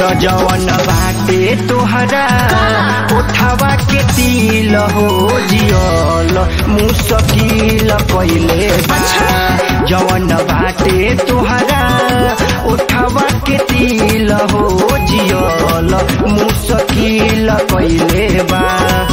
त जवन बाटे तोहरा उठावा के तिल हो जियल मुसकिल कैले बा जवन बाटे तोहरा उठावा के तिल हो जियल मुसकिल कैले बा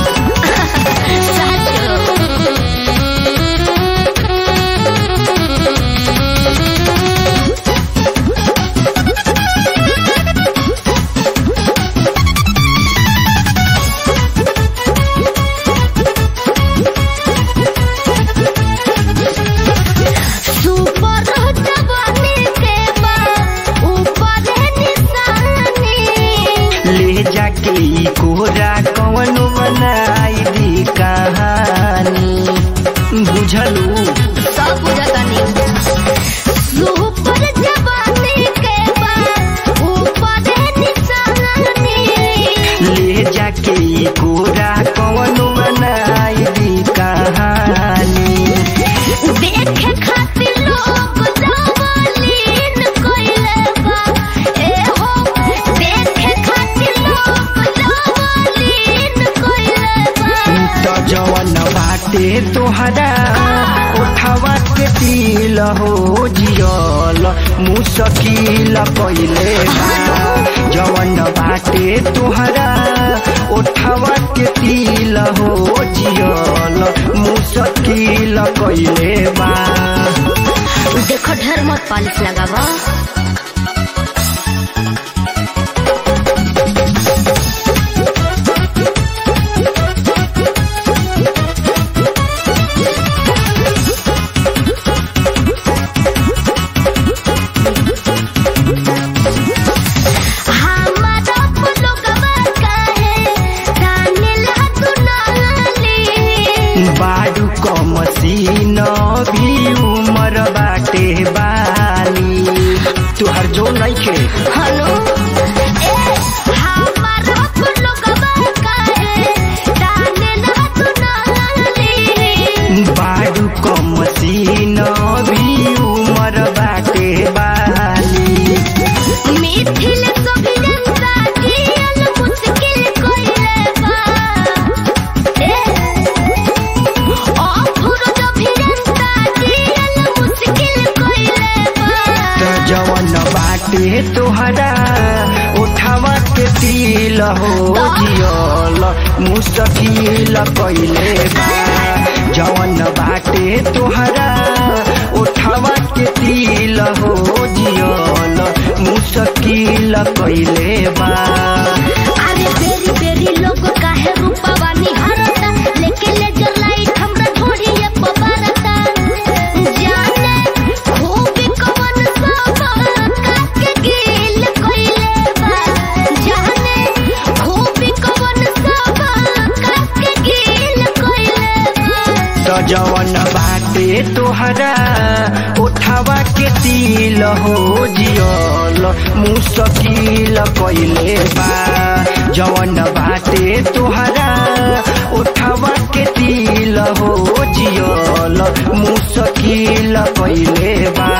सुपर जवानी के बा ऊपर निशानी ले जाके ई कोरा कवन बनाई दी कहानी बुझलू सब बुझतानी सुपर जवानी के बा ऊपर निशानी ले जाके ई कोरा कवन बनाई दी कहानी देखे खातिर लोग जवालीन कइले बा ए हो देखे खातिर लोग जवालीन कइले बा त जवन बाटे तोहरा उठावा के तिल हो जियल मुसकिल कैले बा जवन बाटे तोहरा उठावा के तिल हो जियल मुसकिल कैले बा देखो ढेर मत पालिश लगावा हमारा पुलगवा काहे दानिला दुनाली बाडू क मसीन भी उमर बाटे बानी तुहर जो नइखे हेलो ए हमारा पुलगवा काहे दानिला दुनाली बाडू क मसीन भी उमर बाटे बानी मिथिल सबिरंगा जियल मुश्किल कइले बा ए अफुर जभिरंगा जियल मुश्किल कइले बा त जवन बाटे तोहरा उठावा के तिल हो जियल मुसकिल कैले बा जवन बाटे तोहरा उठावा के तिल हो जियल मुसकिल कैले बा अरे बेरी बेरी लोग काहे रूपवा निहारता लेके लेजर लाइट हमरा ढोढ़िए पबारता जाने खूब कवन सब काके गिल कइले बा जाने खूब कवन सब काके गिल कइले बा त जवन बाटे तोहरा उठावा के तिल हो जियल मुसकिल कैले बा जवन बाटे तोहरा उठावा के तिल हो जियल मुसकिल कैले बा